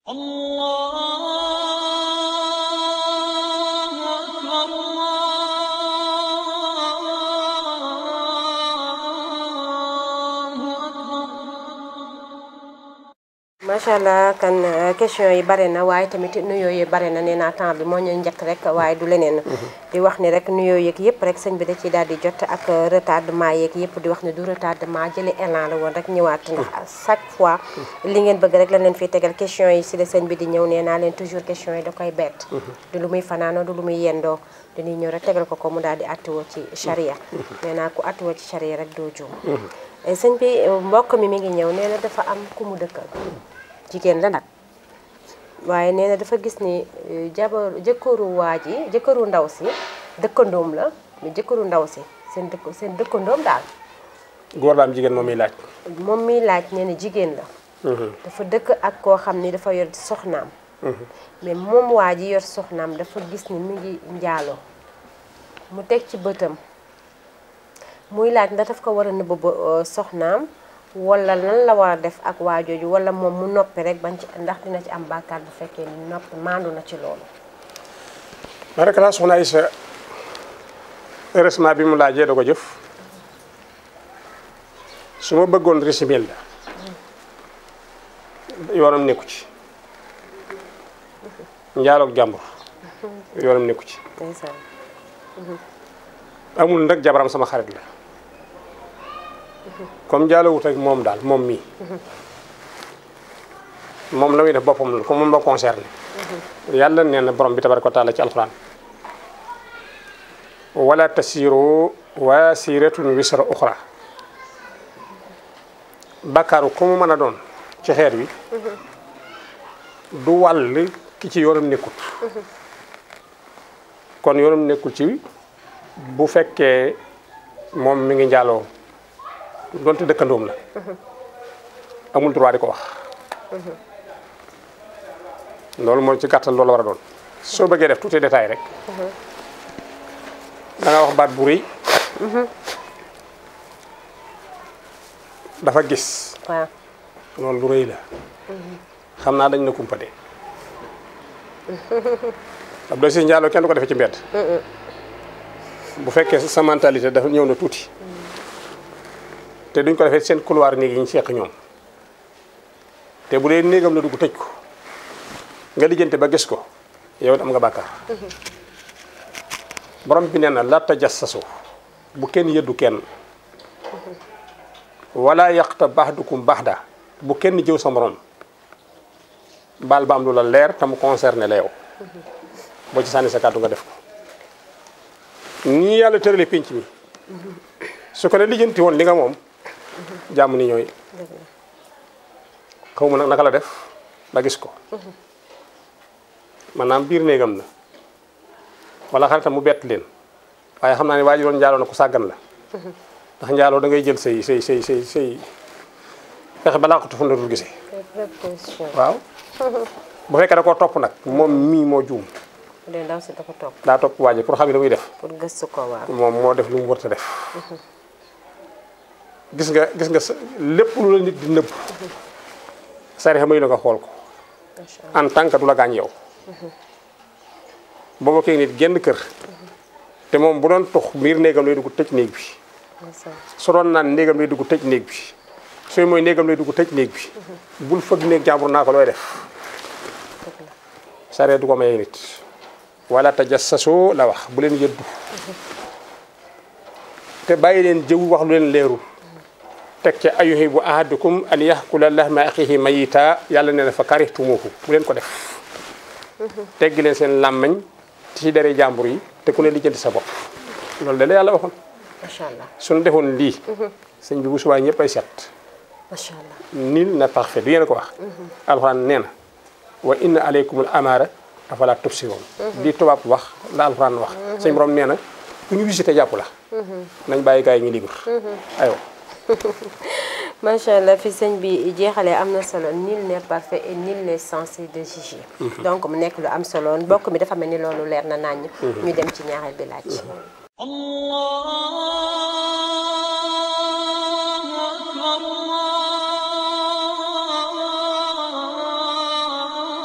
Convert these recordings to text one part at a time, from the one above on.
الله أكبر الله أكبر macha allah kan euh, question yi bare na waaye tamit nuyoo yi bare na nee naa temps bi moo ñu njëkk rek waaye du leneen. di wax ni rek nuyoo yeeg yëpp rek sëñ bi da ciy daal di jot ak euh, retardement yeeg yëpp di wax ne du retardement jëli élan la woon rek ñëwaat ndax à chaque fois li ngeen bëgg rek la leen fiy tegal question yi si la sëñ bi di ñëw nee naa leen toujours question yi da koy bett. du lu muy fanaanoo du lu muy yendoo dañuy ñëw rek tegal ko ko mu daal di attiwoo ci charia. nee naa ku attiwoo ci charia rek doo juum. sëñ bi mbokk mi mi ngi ñëw nee na dafa am ku mu dëkkal. jigéen la nag waaye nee na dafa gis ni eh, jabar jëkkëru waa ji jëkkëru ndaw si dëkkandoom la mais jëkkëru ndaw si seen dëkk seen dëkkandoom daal góor la am jigéen moom miy laaj. moom miy laaj nee na jigéen la dafa dëkk ak koo xam ni dafa yor soxnaam mais moom waa ji yor soxnaam dafa gis ni mu ngi njaaloo mu teg ci bëtam muy laaj ndax daf ko war a nëbb ba eh, soxnaam wala lan la war a def ak waa jooju wala moom mu noppi rek bañ ci ndax dina ci am bàkkaar bu fekkee ni noppi maandu na ci loolu ma rek laa soxna Aïssa heureusement bi mu laajee da ko jëf su ma bëggoon risimil la yoonam nekku ci njaaloog jàmbur yoonam nekku ci ndeysaan amul nag jabaram sama xarit la comme njaalowut ak moom daal moom mii moom la muy def boppam la comme moom la concerné yàlla nee na borom bi tabaraka wa taala ci alquran wala tasiru wasiratun wisra uxra bàkkaaru ku mu mën a doon ci xeet wi du wàll ki ci yoonam nekkut kon yoonam nekkul ci bu fekkee moom mi ngi njaaloo donte dëkkandoom la amul droit di ko wax loolu mooy ci gàttal loolu la war a doon soo bëggee def tuuti détail rek da nga wax baat bu rëy dafa gis waaw loolu lu rëy la xam naa dañ na kumpade ab doy si njaaloo kenn du ko defee ci mbedd bu fekkee sa mentalité dafa ñëw na tuuti te duñ ko defee seen couloir néeg yi ñu seq ñoom te bu dee néegam la dugg tëj ko nga lijjante ba gis ko yow it am nga bàkkaar borom bi nee na la tajassasu bu kenn yëddu kenn wala yaqta baxdukum baxda bu kenn jëw sa morom baal ba am lu la leer te mu concerné la yow boo ci sànni sa kàddu nga def ko nii yàlla tërale pénc mi su ko ne lijjanti woon li nga moom jàmm ni ñooy xaw ma nag naka la def ba gis ko maanaam biir néegam la wala xaritam mu bett leen waaye xam naa ne waa ji doon njaaloo na ko sàggan la ndax njaaloo da ngay jël say say say say say fexe balaa ko tufu dul gisee préposition waaw bu fekkee da koo topp nag moom mii moo juum bu dee ndaw si da ko topp daa topp waa ji pour xam ne da muy def pour gëstu ko waaw moom moo def lu mu warta def gis nga gis nga sa lépp lu la nit di nëbb sariya may la nga xool ko macha allah en tant que du la gaañ yow boo bokkee nit genn kër te moom bu doon tux biir néegam lay dugg tëj néeg bi ndeysaan su doon naan néegam lay dugg tëj néeg bi sooy mooy néegam lay dugg tëj néeg bi bul fëgg néeg jàmbur naa ko looy def dëgg la sariya du ko mayee nit wala tajassasu la wax bu leen yëddu te bàyyi leen jëw wax lu leen leerul teg ca ayuhibbu ahadukum an yaxkula lahma axihi mayita yàlla nee na fa karihtumuhu bu leen ko def teggi leen seen làmmañ ci dere jàmbur yi te ku ne lijjanti sa bopp loolu de la yàlla waxoon macha allah suñu defoon lii sëñ bi bu subaa ñëpp ay set macha allah nul n'est parfait du yéen ko wax alxuraan nee na wa inna aleykumul amaara afala tubsiroon di tubaab wax la alxuraan wax sëñ borom nee na ku ñu visité jàpp la nañ bàyyi gars yi ñu libre aywa macha allah fi sëñ bi jeexalee am na solo nul n'est parfait et nul n'est censé de juger donc mu nekk lu am solo mbokk mi dafa mel ni loolu leer na naññ ñu dem ci ñaareel bi laaj الله أكبر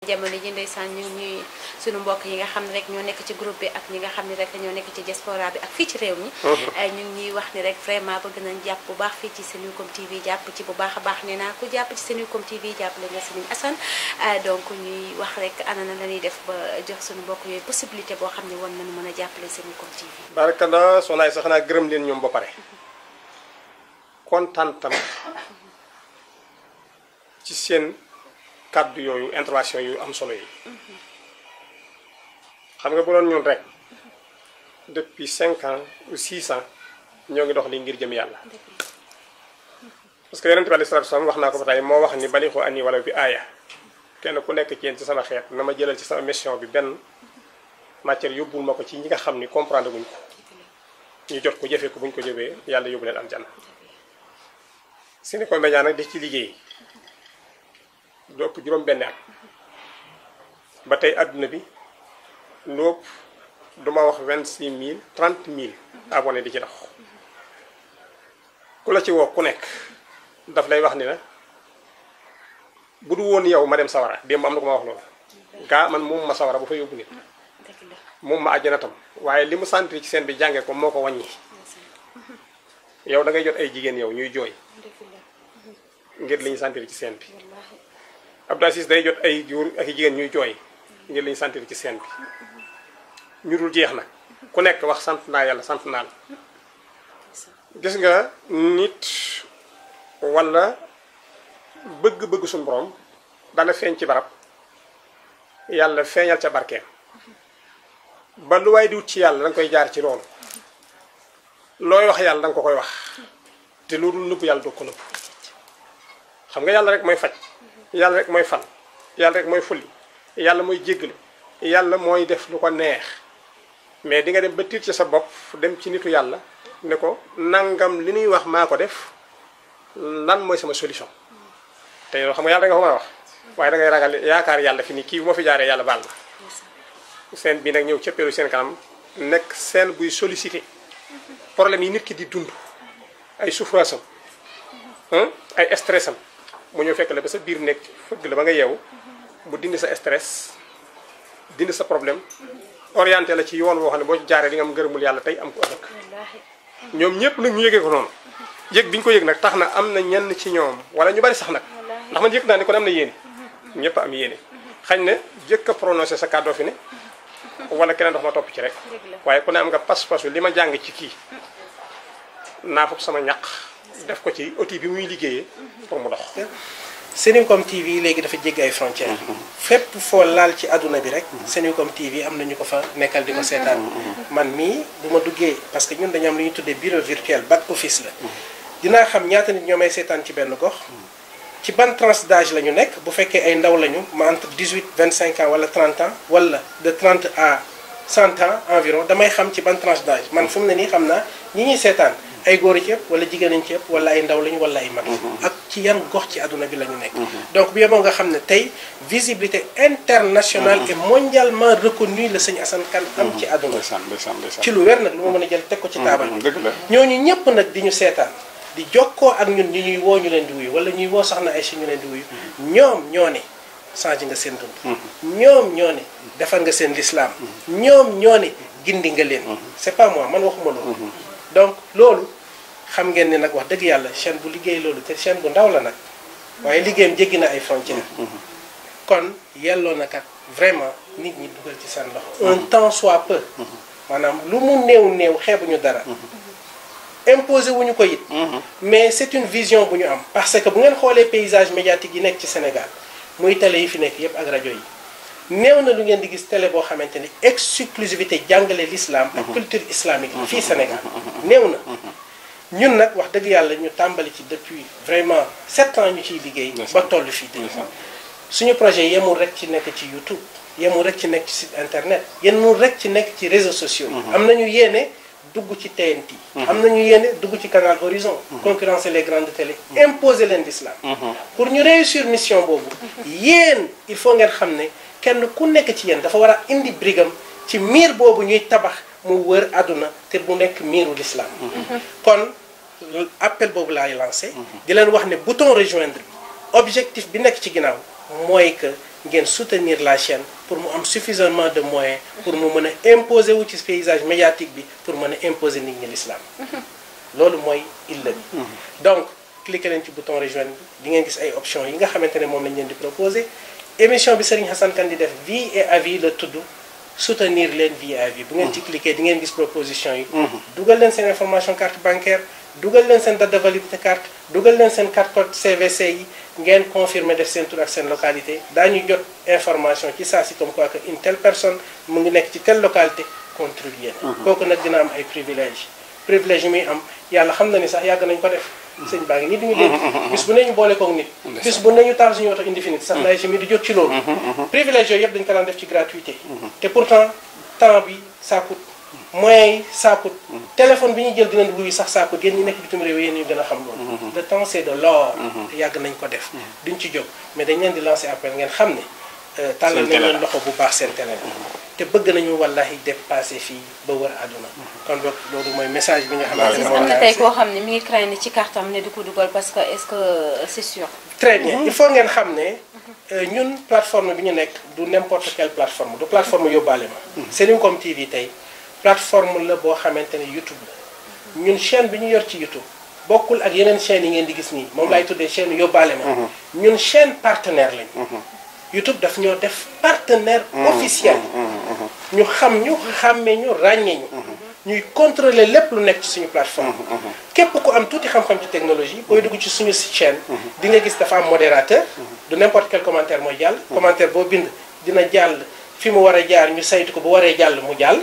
jamono ji ndeysaan ñu ñuy suñu mbokk yi nga xam ne rek ñoo nekk ci groupe bi ak ñi nga xam ne rek ñoo nekk ci diaspora bi ak fii ci réew mi ñu ngi ñuy wax ni rek vraiment bëgg nañ jàpp bu baax fii ci Senucom TV jàpp ci bu baax a baax nee naa ku jàpp ci Senucom TV jàppale nga Serigne Assane donc ñuy wax rek ana na la ñuy def ba jox suñu mbokk yooyu possibilité boo xam ne war nañu mën a jàppale Senucom TV barakalla soxnaay sax naa gërëm leen ñoom ba pare kontaan tam ci seen kàddu yooyu intervention yu am solo yi xam nga bu doon ñun rek depuis cinq ans ou six ans ñoo ngi dox li ngir jëm yàlla parce que yonente bi alei salatu salaam wax naa ko ba tey moo wax ni balixu ani wala bi aaya kenn ku nekk ci yéen ci sama xeet na ma jëlal ci sama mission bi benn matière yóbbul ma ko ci ñi nga xam ni comprendre guñ ko ñu jot ko jëfee ko buñ ko jëfee yàlla yóbbu leen aljanna Senucom Média nag di ci liggéey lu ëpp juróom benn at ba tey àdduna bi lu ëpp duma wax vingt six mille trente mille abonné di ci dox ku la ci woo ku nekk daf lay wax ni la bu du woon yow ma dem sawara démb am na ko ma wax loolu gaa man moom ma sawara bu fa yóbbu nit moom ma àjjana tam waaye li mu sentir ci seen bi jàngee ko moo ko wàññi yow da ngay jot ay jigéen yow ñuy jooy ngir li ñu sentir ci seen bi Abdou Aziz day jot ay góor ak i jigéen ñuy jooy ngir li ñu sentir ci seen bi ñu dul jeex nag ku nekk wax sant naa yàlla sant naa la gis nga nit walla bëgg-bëgg suñu borom dana feeñ ci barab yàlla feeñal ca barkeem ba lu waay di wut ci yàlla danga koy jaar ci loolu looy wax yàlla danga ko koy wax te loolu nëbb yàlla doo ko nëbb xam nga yàlla rek mooy faj yàlla rek mooy fal yàlla rek mooy fulli yàlla mooy jéggalu yàlla mooy def lu ko neex mais di nga dem ba tiit ci sa bopp dem ci nitu yàlla ne ko nangam li ñuy wax maa ko def lan mooy sama solution te yow xam nga yàlla da nga ko mën a wax waaye da ngay ragal yaakaar yàlla fi ni kii bu ma fi jaaree yàlla baal ma seen bi nag ñëw cëppeelu seen kanam nekk seen buy sollicité problème yi nit ki di dund ay souffrance am ay stress am mu ñëw fekk la ba sa biir nekk fëgg la ba nga yeewu mu dindi sa stress dindi sa problème orienté la ci yoon woo xam ne boo ci jaaree di nga am ngërëmul yàlla tey am ko ëllëg ñoom ñëpp nag ñu yëgee ko noonu yëg bi ñu ko yëg nag tax na am na ñenn ci ñoom wala ñu bari sax nag ndax man yëg naa ne kon am na yéene ñëpp am yéene xañ ne jëkk a prononcé sa kàddoo fi ne wala keneen dox ma topp ci rek waaye ku ne am nga pas-pasu li ma jàng ci kii naa foog sama ñaq def ko ci outil bi muy liggéeyee pour mu dox Senucom TV léegi dafa jéggi ay frontières fépp foo laal ci àdduna bi rek Senucom TV am na ñu ko fa nekkal di ko seetaan man mii bu ma duggee parce que ñun dañu am lu ñuy tuddee bureau virtuel back office la dinaa xam ñaata nit ñoo may seetaan ci benn gox ci ban tranche d'âge la ñu nekk bu fekkee ay ndaw lañu ma entre 18 25 ans wala 30 ans wala de 30 à 100 ans environ damay xam ci ban tranche d'âge man fu mu ne nii xam naa ñi ñuy seetaan ay góor ci ëpp wala jigéen ci ëpp wala ay ndaw lañu wala ay mag ak ci yan gox ci àdduna bi la ñu nekk donc bu yeboo nga xam ne tey visibilité internationale et mondialement reconnue la sëñ Assane Kane am ci àdduna ci lu wér nag lu ma mën a jël teg ko ci taabal bi ñooñu ñëpp nag di ñu seetaan di jokkoo ak ñun ñu ñuy woo ñu leen di wuyu wala ñuy woo sax na ay si ñu leen di wuyu ñoom ñoo ne changé nga seen dund ñoom ñoo ne defar nga seen lislaam ñoom ñoo ne gindi nga leen c'est pas moi man waxuma loolu donc loolu xam ngeen ne nag wax dëgg yàlla chaîne bu liggéey loolu te chaîne bu ndaw la nag waaye liggéeyam jéggi na ay frontières kon yelloo na kat vraiment nit ñi dugal ci seen loxo un temps soit peu maanaam lu mu néew néew xeebuñu dara imposé wuñu ko it mais c'est une vision bu ñu am parce que bu ngeen xoolee paysage médiatique yi nekk ci Sénégal muy télé yi fi nekk yépp ak rajo yi néew na lu ngeen di gis télé boo xamante ni exclusivité jàngale l'islam ak culture islamique fii Sénégal néew na ñun nag wax dëgg yàlla ñu tàmbali ci depuis vraiment sept ans ñu ciy liggéey ba toll fii tey suñu projet yemul rek ci nekk ci YouTube yemul rek ci nekk ci site internet yemul rek ci nekk ci réseaux sociaux yi am nañu yéene dugg ci TNT am nañu yéene dugg ci canal Horizon concurrencer les grandes télé imposer leen l'islam pour ñu réussir mission boobu yéen il faut ngeen xam ne kenn ku nekk ci yéen dafa war a indi brigam ci miir boobu ñuy tabax mu wër àdduna te bu nekk miiru l'islam kon appel boobu laay lancé di leen wax ne bouton rejoindre bi objectif bi nekk ci ginnaaw mooy que ngeen soutenir la chaîne pour mu am suffisamment de moyens pour mu mën a imposer wu ci paysage médiatique bi pour mën a imposer nit ñi l'islam loolu mooy illa bi donc cliquer leen ci bouton rejoindre bi di ngeen gis ay options yi nga xamante ne moom lañ leen di proposer émission bi Serigne Hassan Kane di def vie et avis la tudd soutenir leen vie et avis bu ngeen ci cliquer di ngeen gis proposition yi dugal leen seen information carte bancaire dugal leen seen date de validité carte dugal leen seen carte code CVC yi ngeen confirmer def seen tur ak seen localité daañu jot information ci saa si comme quoi que une telle personne mu ngi nekk ci telle localité contribuer na kooku nag dina am ay privilèges privilèges yi muy am yàlla xam na ni sax yàgg nañ ko def sëñ baa ngi nii duñu dégg bis bu ne ñu boole koog nit bis bu ne ñu taal suñu oto indéfinite sax lay si mi di jot ci loolu privilèges yooyu yëpp dañu ko daan def ci gratuité te pourtant temps bi ça coûte moyens yi ça coûte téléphone bi ñuy jël dinañ wuyu sax ça coûte yéen ñi nekk bitim réew yéen ñu gën a xam loolu le temps c'est de l'or te yàgg nañ ko def duñ ci jóg mais dañ leen di lancer appel ngeen xam ne tàllal nañ leen loxo bu baax seen télé te bëgg nañu wallahi dépasser fii ba wër àdduna kon boog loolu mooy message bi nga xamante ne moom am na laa tey koo xam ne mi ngi craindre ci carte am ne du ko dugal parce que est-ce que c'est sûr. très bien il faut ngeen xam ne euh, ñun plateforme bi ñu nekk du n'importe quelle plateforme du plateforme yóbbaale ma Senucom TV tey plateforme la boo xamante ne YouTube la ñun chaîne bi ñu yor ci YouTube bokkul ak yeneen chaînes yi ngeen di gis nii moom laay tuddee chaîne yóbbaale ma ñun chaîne partenaire lañ YouTube daf ñoo def partenaire officiel ñu xam ñu xàmmee ñu ràññee ñu ñuy contrôler lépp lu nekk ci suñu plateforme képp ku am tuuti xam-xam ci technologie booy dugg ci suñu chaîne di nga gis dafa am modérateur du n'importe quel commentaire mooy jàll commentaire boo bind dina jàll fi mu war a jaar ñu saytu ko bu waree jàll mu jàll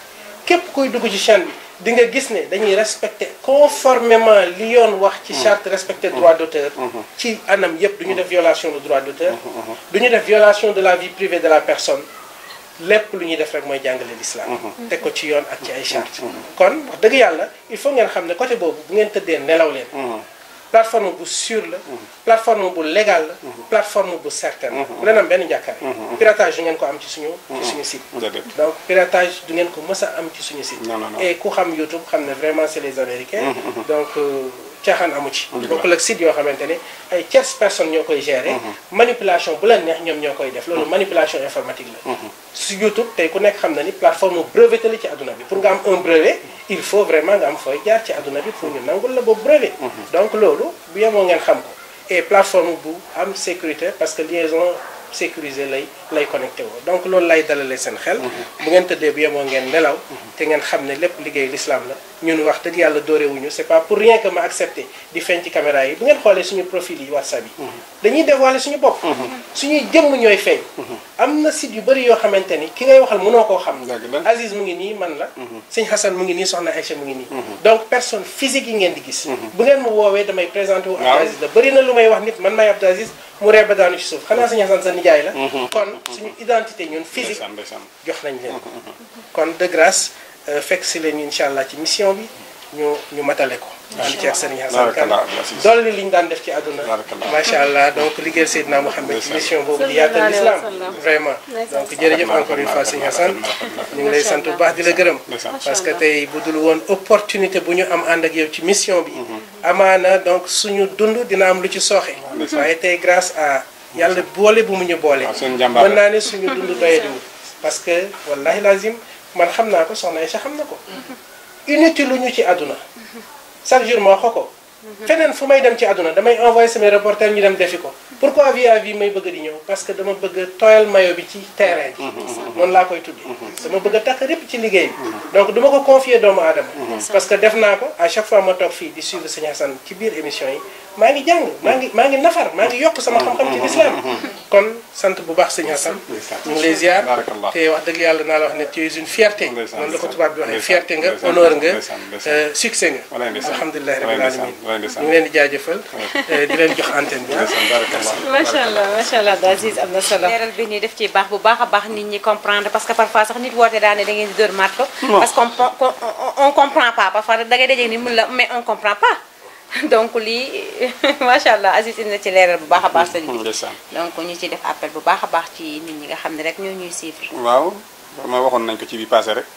képp kuy dugg ci chaîne bi di nga gis ne dañuy respecter conformément li yoon wax ci charte respecter droit d'auteur ci anam yépp du ñu def violation de droit d'auteur du ñu def violation de la vie privée de la personne lépp lu ñuy def rek mooy jàngale l'islam teg ko ci yoon ak ci ay charte kon wax dëgg yàlla il faut ngeen xam ne côté boobu bu ngeen tëddee nelaw leen plateforme bu sûre la plateforme bu légal la plateforme bu certaine la bu leen am benn njàkkaare piratage du ngeen ko am ci suñu ci suñu site déedéet. donc piratage du ngeen ko mës a am ci suñu site Non, non, non. et ku xam YouTube xam ne vraiment c'est les américains donc euh, caaxaan amu ci bokkul ak site yoo xamante ne ay tierces personnes ñoo koy gérer manipulation bu leen neex ñoom ñoo koy def loolu manipulation informatique la su YouTube tey ku nekk xam na ni plateforme brevetée la ci àdduna bi pour nga am un brevet il faut vraiment nga am fooy jaar ci àdduna bi pour ñu nangul la boobu brevet donc loolu bu yemoo ngeen xam ko et plateforme bu am sécurité parce que liaison sécurisée lay lay connecté woo donc loolu lay dalalee seen xel bu ngeen tëddee bu yemoo ngeen nelaw te ngeen xam ne lépp liggéey l'islam la ñun wax dëgg yàlla dóorewuñu c'est pas pour rien que ma accepté di feeñ ci caméra yi bu ngeen xoolee suñu profil yi WhatsApp yi dañuy dévoiler suñu bopp suñuy jëmm ñooy feeñ am na site yu bëri yoo xamante ni ki ngay waxal mënoo koo xam Dëgg la. Aziz mu ngi nii man la sëñ Hassan mu ngi nii soxna Aïcha mu ngi nii donc personne physique yi ngeen di gis bu ngeen ma woowee damay présenté wu Abdou Waaw. Aziz la bëri na lu may wax nit man maay Abdou Aziz mu reeba daanu ci suuf xanaa sëñ Hassan sa nijaay la kon suñu identité ñun physique ndeysaan ndeysaan. jox nañ leen ko kon de grâce euh, fekk si leen incha allah ci mission bi ñu ñu matale ko ànd ci ak Serigne Hassan Kane Barakallah, Abdou Aziz. dolli li ñu daan def ci àdduna Barakallah. macha allah donc liggéeyal Seydina Mouhamed ci Ndeysaan. mission boobu di yaatal l'islam vraiment donc jërëjëf encore une fois Serigne Hassan ñu ngi lay sant bu baax di la gërëm Ndeysaan. parce que tey bu dul woon opportunité bu ñu am ànd ak yow ci mission bi amaana donc suñu dund dina am lu ci sooxe waaye tey grâce à yàlla boole bu mu ñu boole waaw seen jàmbaar mën naa ne suñu dund doyadiwul parce que wallahi lazim man xam naa ko soxna Aïcha xam na ko inutile lu ñu ci àdduna chaque jour ma wax ko ko feneen fu may dem ci àdduna damay envoyé samay reporter ñu dem defi ko pourquoi vie à vie may bëgg di ñëw parce que dama bëgg a tooyal mayo bi ci terrain bi noonu laa koy tuddee dama bëgg a takk répp ci liggéey bi donc du ma ko confier doomu aadama parce que def naa ko à chaque fois ma toog fii di suivre Sëñ Hassan ci biir émission yi maa ngi jàng maa ngi maa ngi nafar maa ngi yokk sama xam-xam ci l'islam kon sant bu baax Sëñ Hassan ñu ngi lay ziar Barakallah. te wax dëgg yàlla naa la wax ne tu es une fierté Ndeysaan, noonu la ko ndeysaan. tubaab bi waxee Ndeysaan, fierté nga ndeysaan, honneur nga ndeysaan, ndeysaan. euh, succès nga Walaay ndeysaan. alhamdulilahi Walaay rabbil ndeysaan, alamin walaay ndeysaan. ñu ngi leen di jaajëfal euh, di leen jox antenne bi ndeysaan barakallah. macha allah macha allah Abdou Aziz am na solo. leeral bi nii def ci baax bu baax a baax nit ñi comprendre parce que parfois sax nit woote daane da ngeen di dóor marto parce qu'on on, on, on comprend pas parfois da ngay dajeeg ni mun la mais on comprend pas donc lii macha allah Aziz indi na ci leeral bu baax a baax sëñ bi ndeysaan. donc ñu ci def appel bu baax a baax ci nit ñi nga xam ne rek ñoo ñuy suivre. waaw ma waxoon nañ ko ci bi passé rek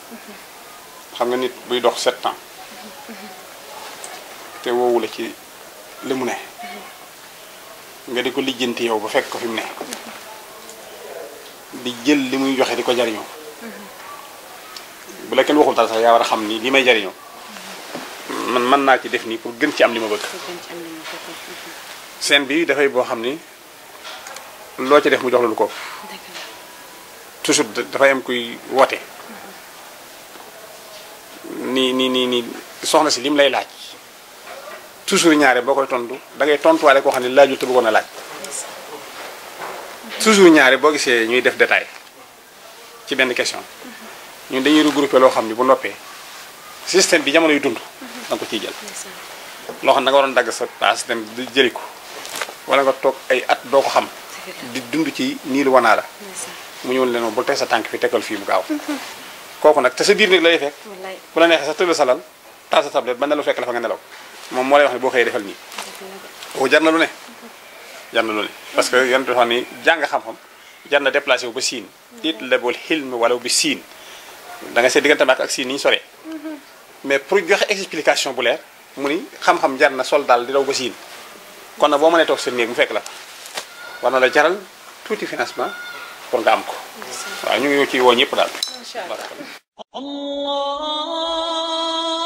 xam nga nit buy dox sept ans te woowu la ci li mu ne nga di ko lijjanti yow ba fekk ko fi mu ne di jël li muy joxe di ko jariñoo bu la kenn waxul dara sax yaa war a xam ni li may jariñoo man mën naa ci def nii pour gën ci am li ma bëgg seen bi dafay boo xam ni loo ci def mu jox la lu ko toujours dafay am kuy woote ni ni ni ni soxna si lim lay laaj toujours ñaare boo koy tontu da ngay tontuwaale koo xam ne laajul te bëggoon a laaj toujours ñaare boo gisee ñuy def détail ci benn question ñun dañuy regroupé loo xam ni bu noppee système bi jamono yu dund da nga ko ciy jël loo xam ne da nga waroon dagg sa paas dem di jëli ko wala nga toog ay at doo ko xam di dund ci nii lu wanaa la mu ñëwul leen moom bul teg sa tànk fi tegal fii mu gaaw kooku nag te sa biir néeg lay fekk bu la neexee sa tëdd sa lal taal sa tablette ba nelaw fekk la fa nga nelaw moom moo lay wax ne boo xëyee defal nii kooku jar na lu ne jar na lu ne parce que yan dafa ni jàng xam-xam jar na déplacé wu ba siin it lebul xilm wala bi siin da nga see diggante maak ak siin ni ñu soree mais pour joxe explication bu leer mu ni xam-xam jar na sol daal di daw ba siin kon nag boo mënee toog sa néeg mu fekk la fa war na la jaral tuuti financement pour nga am ko waaw ñu ngi ci woo ñëpp daal Masha Allah. الله